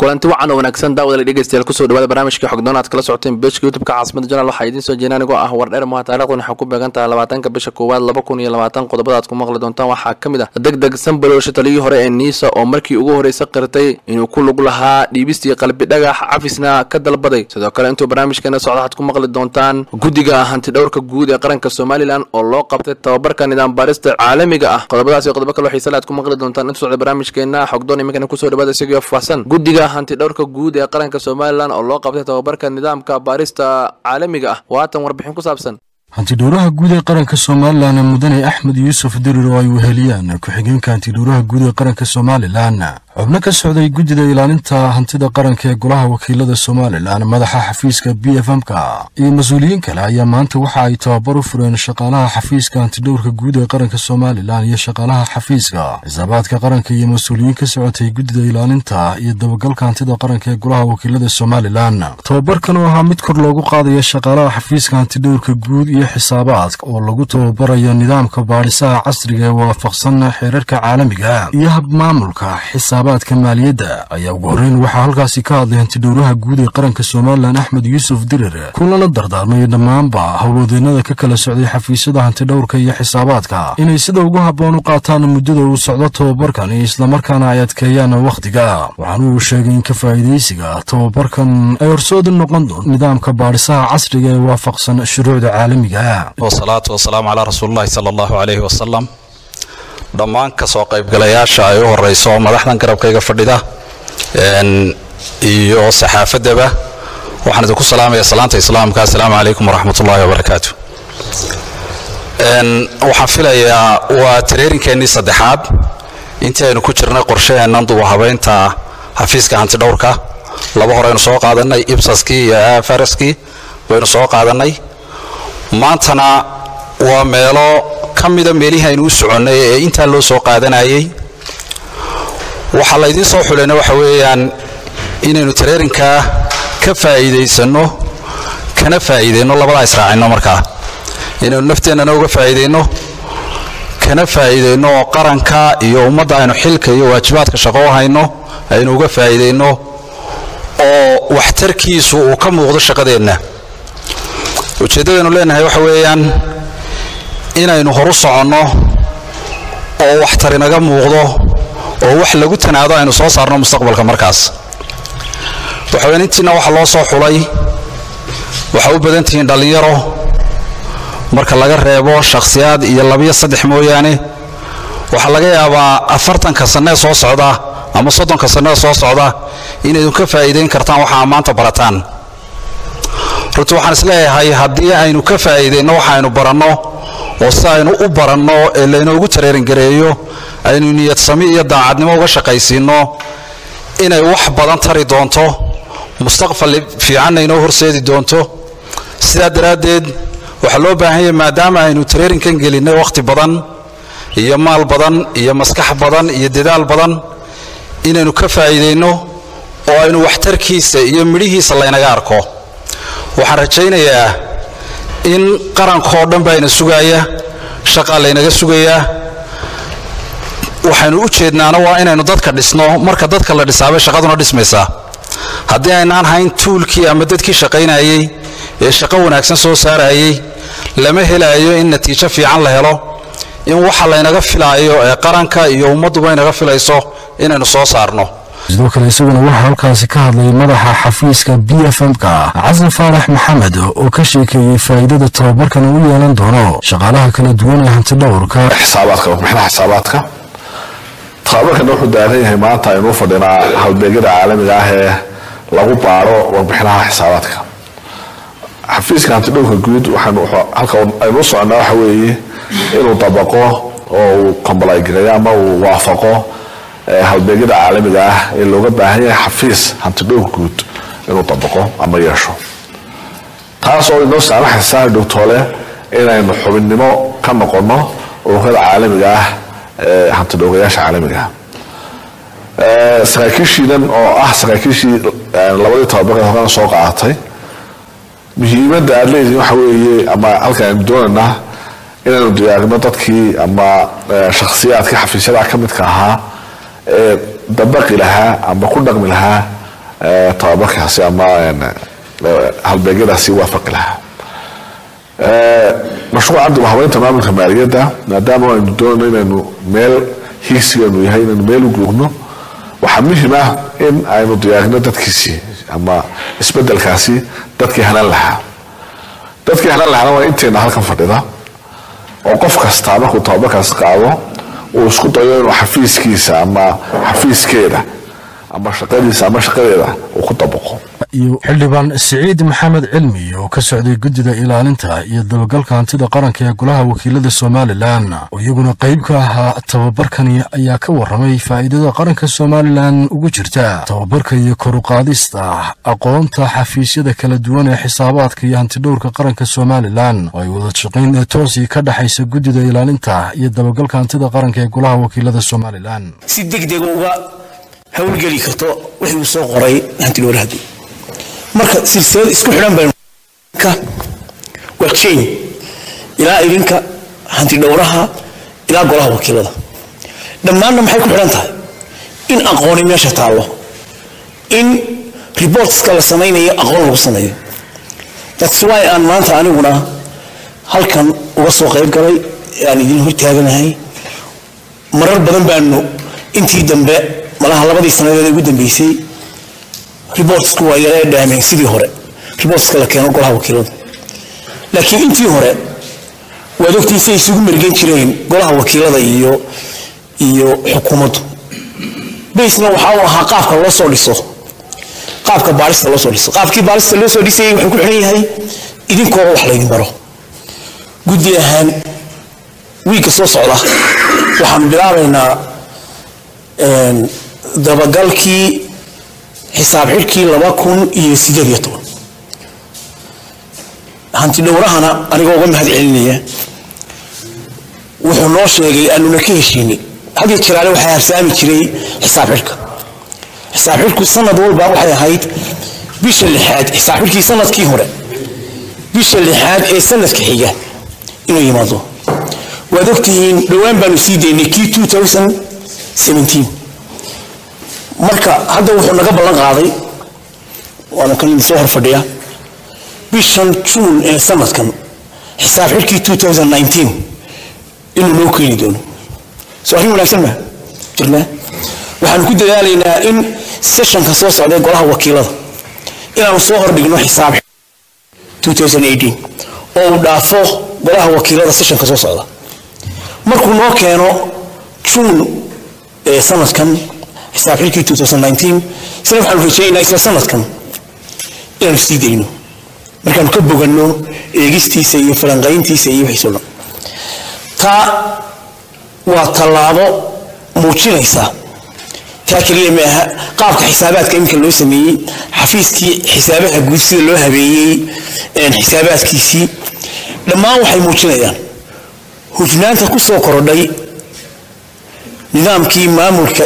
kulanti wacan oo wanaagsan daawada dhegeystayaal kusoo dhawaada barnaamijka xogdoon aad kala socoteen bejka youtubeka caasimada janaal waxaa idiin soo jeena anigoo ah wardheer muha taarikhdan waxaa ku beegan tahay labaatanka bisha koowaad laba kun iyo labaatan qodobada aad ku maqli doontaan waxaa ka mid ah deg deg sanbalowsha taliyii hore ee niisa oo markii ugu horreysa qirtay inuu ku lug lahaa dhiibistii qalbi dhagax cafisna ka dalbaday sidoo kale intuu barnaamijkeena socda waxaad ku maqli doontaan guddiga hantidhowrka guud ee qaranka somalilan oo loo qabtay tababarka nidaam baarista caalamiga ah qodobadaas iyo qodobo kaloo xiisale aad ku maqli doontaan intuu socda barnaamijkeena xogdoon iminkana kusoo dhawaada isagoo faahsan guddiga hantidhowrka guud ee qaranka somalilan oo loo qabtay tababarka nidaamka baarista caalamiga ah waatan warbixin ku saabsan hantidhowraha guud ee qaranka somalilan mudane axmed yuusuf dirir oo ay weheliyaan ku-xigeenka hantidhowraha guud ee qaranka somalilan xubno ka socday guddida ilaalinta hantida qaranka ee golaha wakiilada somalilan madaxa xafiiska b f m-ka iyo mas-uuliyiin kale ayaa maanta waxa ay tababar u fureen shaqaalaha xafiiska hantidhowrka guud ee qaranka somalilan iyo shaqaalaha xafiiska xisaabaadka qaranka iyo mas-uuliyiin ka socotay guddida ilaalinta iyo dabagalka hantida qaranka ee golaha wakiilada somalilan tababarkan oo ahaa mid kor loogu qaadaya shaqaalaha xafiiska hantidhowrka guud iyo xisaabaadka oo lagu tababarayo nidaamka baadhisaha casriga ee waafaqsan xeerarka caalamiga iyo habmaamulka xisaabaadka maaliyadda ayaa ugu horreyn waxaa halkaasi ka hadlay hantidhowraha guud ee qaranka somalilan axmed yuusuf dirir kulana dardaarmay dhammaanba howlwadeennada ka kala socday xafiisyada hantidhowrka iyo xisaabaadka inay sida ugu habboon u qaataan muddada uu socdo tababarkan islamarkaana ay adkeeyaan wakhtiga waxaana uu sheegay in ka faa'iidaysiga tababarkan ay horsoodi noqon doon nidaamka baadhisaha casriga ee waafaqsan shuruucda caalamiga wasalaatu wasalaamu calaa rasuulillahi sala allahu calayhi wasalam dhammaan kasoo qaybgalayaasha ay u horeyso madaxdan garabkayga fadhida iyo saxaafaddaba waxaan idinku salaamaya salaanta islaamka assalaamu calaykum waraxmat ullahi wabarakaatu waxaan filayaa waa tareerinkeenii saddexaad intii aynu ku jirnay qorshaheennan duba habeynta xafiiska hantidhowrka laba horeynu soo qaadanay ibsaskii iyo afaraskii baynu soo qaadanay maantana waa meelo ka mida meelihii aynu u soconnay ee intaa loo soo qaadanayay waxaa laydiin soo xulayna waxa weeyaan inaynu tareerinkaa ka faa'iidaysanno kana faa'iidayno labadaa israacinno markaa inaynu nafteennana uga faa'iidayno kana faa'iidayno oo qaranka iyo ummadda aynu xilka iyo waajibaadka shaqo u hayno aynu uga faa'iidayno oo waxtarkiisu uu ka muuqdo shaqadeenna ujeeddadaynu leenahay waxa weeyaan inaynu horu soconno oo waxtar inaga muuqdo oo wax lagu tanaado aynu soo saarno mustaqbalka markaas waxa weyaan intiina waxa loo soo xulay waxaa u badan tihiin dhallinyaro marka laga reebo shakhsiyaad iyo labiyo saddex mooyaane waxaa laga yaabaa afartanka sannee soo socda ama soddonka sannee soo socda inaydun ka faa'iidayn kartaan waxaa maanta barataan runtii waxaan isleeyahay haddii aynu ka faa'iidayno waxaaynu baranno oo si aynu u baranno ee laynoogu tareeringareeyo aynu niyadsami iyo daacadnimo uga shaqaysiinno inay wax badan tari doonto mustaqbal fiicanna inoo horseedi doonto sidaa daraaddeed waxaa loo baahan yahay maadaama aynu tareerinkan gelinnay wakhti badan iyo maal badan iyo maskax badan iyo dadaal badan inaynu ka faa'iidayno oo aynu waxtarkiisa iyo midhihiisa laynaga arko waxaan rajaynayaa in qarankoo dhan baa ina sugaaya shaqaa laynaga sugayaa waxaynu u jeednaana waa inaynu dadka dhisno marka dadka la dhisaabay shaqaduna dhismaysaa haddii aynaan hayn tuulkii ama dadkii shaqaynayey ee shaqo wanaagsan soo saarayey lama helaayo in natiijo fiican la helo in waxa laynaga filaayo ee qaranka iyo ummadduba inaga filayso inaynu soo saarno sidoo kale isaguna waxaa halkaasi ka hadlay madaxa xafiiska b f m-ka xasan faarax maxamed oo ka sheekeeyey faa'iidada tababarkan uu yeelan doono shaqaalaha kala duwan ee hantidhowrka xisaabaadka warbixinaha xisaabaadka tababarkana wuxuu daaran yahay maanta aynuu fadhinaa hawlbeegyada caalamiga ah ee lagu baaro warbixinaha xisaabaadka xafiiska hantidhowrka guud halka aynuu soconaa waxa weeye inuu dabaqo oo uu kombalaygareeyo ama uu waafaqo halbeegyada caalamiga ah ee looga baahan yahay xafiis hantidhowrka guud inuu dabaqo ama yeesho taas oo inoo saamaxaysa dhogtoole inaynu xubinnimo ka noqonno ururada caalamiga ah ee hantidhowrayaasha caalamiga ah saraakiishiidan oo ah saraakiishii labadii tababaree horena soo qaadatay muhiimadda aad leedihin waxa weeye ama halkan aynu doonaynaa inaynu diyaarino dadkii ama shakhsiyaadkii xafiisyadaha ka midka ahaa ee dabaqi lahaa ama ku dhaqmi lahaa tababarkaasi ama halbeegyadaasi waafaqi lahaa mashruuca dib habeynta maamulka maaliyadda maadaama aynu doonayno inaynu meel hiigsigeenu yahay inaynu meel u googno waxaa muhim ah in aynu diyaarino dadkiisii ama isbedelkaasi dadkii hanan lahaa dadkii hanan lahaana waa inteena halkan fadhida oo qof kastaa markuu tababarkaasi qaado uu isku dayo inuu xafiiskiisa ama xafiiskeeda ama shaqadiisa ama shaqadeeda uu ku dabaqo iyo xildhibaan siciid maxamed cilmi oo ka socday guddida ilaalinta iyo dabagalka hantida qaranka ee golaha wakiilada somalilan oo iyaguna qayb ka ahaa tababarkani ayaa ka waramay faa'iidada qaranka somalilan ugu jirta tababarka iyo koruqaadista aqoonta xafiisyada kala duwan ee xisaabaadka iyo hantidhowrka qaranka somalilan oo ay wada shaqayn toosi ka dhexaysa guddida ilaalinta iyo dabagalka hantida qaranka ee golaha wakiilada somalilan si degdega uga howlgeli karto wixii uu soo qoray hantidhowrahadu marka silsilad isku xidhan baynu waa chain ilaa idinka hantidhowraha ilaa golaha wakiilada dhammaanna maxay ku xidhan tahay in aqooni meesha taallo in reportska la samaynayo aqoon lagu sameeyo that's why aan maanta aniguna halkan uga soo qayb galay aan idin hortaaganahay marar badan baanu intii dambe malaha labadii sanadeed ugu dambeysay reportsku waa yaree dhaameen sidii hore reportska la keeno golaha wakiilada laakiin intii hore waad ogtiin say isugu mergen jireen golaha wakiilada iyo iyo xukuumaddu basna waxa uu ahaa qaabka loo soo dhiso qaabka baarista loo soo dhiso qaabkii baarista loo soo dhisayay wuxuu ku xiran yahay idinkoo wax laydin baro guddi ahaan wiigga soo socda waxaan bilaabaynaa dabagalkii xisaab xidhkii laba kun iyo sideed iyo toban hanti dhowrahana anigoo uga mahad celinaya wuxuu noo sheegay aanuna ka heshiinay hadiyo jiraale waxaa harsaami jiray xisaab xidhka xisaab xidhku sanad walba waxay ahayd bisha lixaad xisaab xidhkii sanadkii hore bisha lixaad ee sanadka xiga inuu yimaado waad ogtihiin dhowaan baanu sii daynay kii two thousand seventeen marka hadda wuxuu naga ballan qaaday waana kan soo hor fadhiya bishan juun ee sanadkan xisaab xidhkii two thousand nineteen inuu noo keeni doono soo arrin wanaagsan ma jirnaa waxaanu ku dadaalaynaa in sessionka soo socda ee golaha wakiilada inaanu soo hordhigno xisaab 2018 oo uu dhaafo golaha wakiilada sessionka soo socda markuu noo keeno juun ee sanadkan xisaab xilkii 2019 isna waxaanu rajaynaynaa isla sanadkan inaanu sii dayno markaanu ka boganno eegistiisa iyo falanqayntiisa iyo wixiisoo dhan taa waa tallaabo muujinaysa taa keliya maaha qaabka xisaabaadka iminka loo sameeyey xafiiskii xisaabaha guud sida loo habeeyey xisaabaadkiisii dhammaan waxay muujinayaan hufnaanta ku soo korodhay nidaamkii maamulka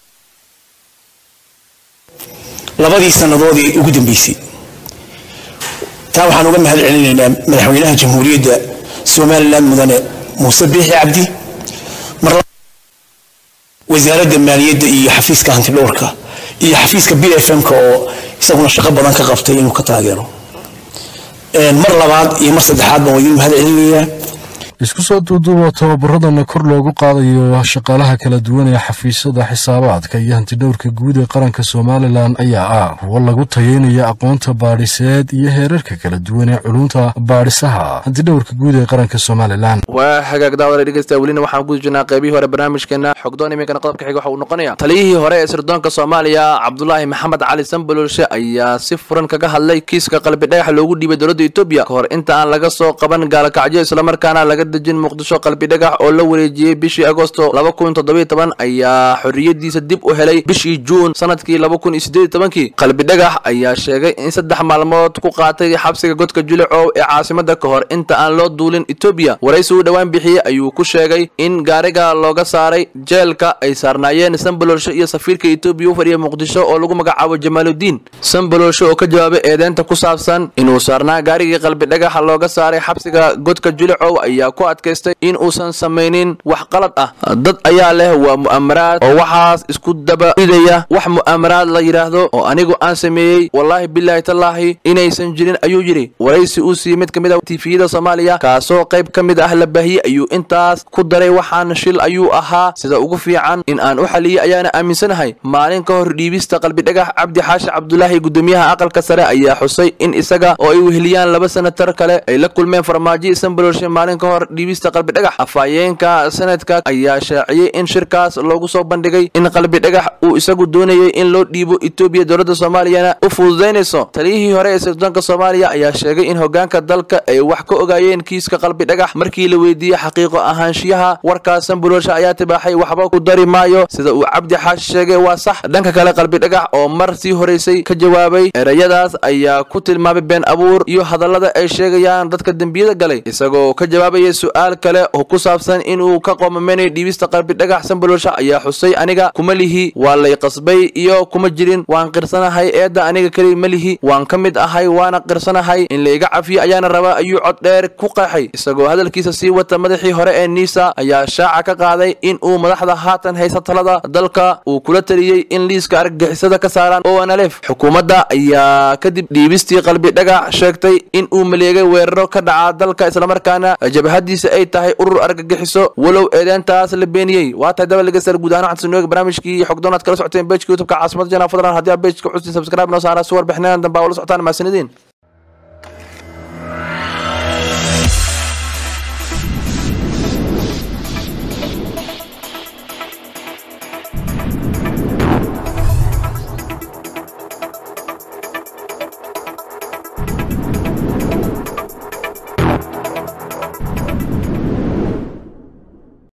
labadii sannadoodii ugu dambeysay taa waxaan uga mahad celinaynaa madaxweynaha jamhuuriyadda somalilan mudane muuse biixi cabdi mar wasaaradda maaliyadda iyo xafiiska hantidhowrka iyo xafiiska b f m-ka oo isaguna shaqo badan ka qabtay inuu ka taageero mar labaad iyo mar saddexaad baan idin mahad celinayaa isku soo duuduuba tababaradana kor loogu qaadayo shaqaalaha kala duwan ee xafiisyada xisaabaadka iyo hantidhowrka guud ee qaranka somalilan ayaa ah kuwo lagu tayeynaya aqoonta baadhiseed iyo heerarka kala duwan ee culunta baadhisaha hantidhowrka guud ee qaranka somalilan waa hagaag daawada dhegeysta welina waxaan guda jirnaa qaybihii hore barnaamijkeena xogdoon iminkana qodobka xiga waxa uu noqonaya taliyihii hore ee sirdoonka soomaaliya cabdulaahi maxamed cali sanbalolshe ayaa si furan kaga hadlay kiiska qalbi dhagax loogu dhiibay dowladda etoobiya kahor inta aan laga soo qaban gaalakacyo islamarkaana laga dejin muqdisho qalbi dhagax oo la wareejiyey bishii agosto laba kun toddobiyo toban ayaa xorriyadiisa dib u helay bishii juun sanadkii laba kun iyo siddeed tobankii qalbi dhagax ayaa sheegay in saddex maalmood ku qaatay xabsiga godka julicow ee caasimada ka hor inta aan loo duulin etoobiya waraysi uu dhowaan bixiyey ayuu ku sheegay in gaariga looga saaray jeelka ay saarnaayeen sanbalolsho iyo safiirka etoobiya u fadhiya muqdisho oo lagu magacaabo jamaaludiin sanbalolsho oo ka jawaabay eedeynta ku saabsan inuu saarnaa gaarigii qalbi dhagaxa looga saaray xabsiga godka julicow ayaa ku adkaystay in uusan samaynin wax qalad ah dad ayaa leh waa mu'amaraad oo waxaas isku daba ridaya wax mu'amaraad la yidhaahdo oo anigu aan sameeyey wallaahi bilaahi tallaahi inaysan jirin ayuu yidhi waraysi uu siiyey mid ka mid ah tifiyada soomaaliya kaasoo qayb ka mid ah la baahiyey ayuu intaas ku daray waxaan shil ayuu ahaa sida ugu fiican in aan u xaliyey ayaana aaminsanahay maalin ka hor dhiibista qalbidhagax cabdi xaashi cabdulaahi gudoomiyaha aqalka sare ayaa xusay in isaga oo ay weheliyaan laba senatar kale ay la kulmeen farmaajo isanbalolshe maalin ka hor dhiibista qalbidhagax afhayeenka sanadka ayaa shaaciyey in shirkaas loogu soo bandhigay in qalbidhagax uu isagu doonayay in loo dhiibo etoobiya dowladda soomaaliyana u fududaynayso taliyihii hore ee sirdoonka soomaaliya ayaa sheegay in hogaanka dalka ay wax ka ogaayeen kiiska qalbidhagax markii la weydiiyey xaqiiqo ahaanshiyaha warkaas sanbalolshe ayaa tibaaxay waxba ku dari maayo sida uu cabdi xaashi sheegay waa sax dhanka kale qalbidhagax oo mar sii horeysay ka jawaabay erayadaas ayaa ku tilmaamay been abuur iyo hadallada ay sheegayaan dadka dembiyada galay isagoo ka jawaabaya su-aal kale oo ku saabsan inuu ka qoomameynayo dhiibista qalbidhagax sanbalolsha ayaa xusay aniga kuma lihi waa lay qasbay iyo kuma jirin waan qirsanahay eedda aniga keli ma lihi waan ka mid ahay waana qirsanahay in layga cafiyo ayaana rabaa ayuu cod dheer ku qeexay isagoo hadalkiisa sii wata madaxii hore ee niisa ayaa shaaca ka qaaday in uu madaxda haatan haysa talada dalka uu kula taliyey in liiska argagixisada ka saaraan oanalef xukuumadda ayaa kadib dhiibistii qalbi dhagax sheegtay in uu maleegay weeraro ka dhaca dalka islamarkaana jabhadiisa ay tahay urur argagixiso walow eedeentaas la beeniyey waa tahay dabalgasar guud ahaan waxaan sunuoga barnaamijkii xogdoonaad kala socoteen bejka youtubeka caasimada jana fadlan haddii aa bejka xustiin subscribe noo saara si warbixinaan dambe aa ula socotaan mahadsanidin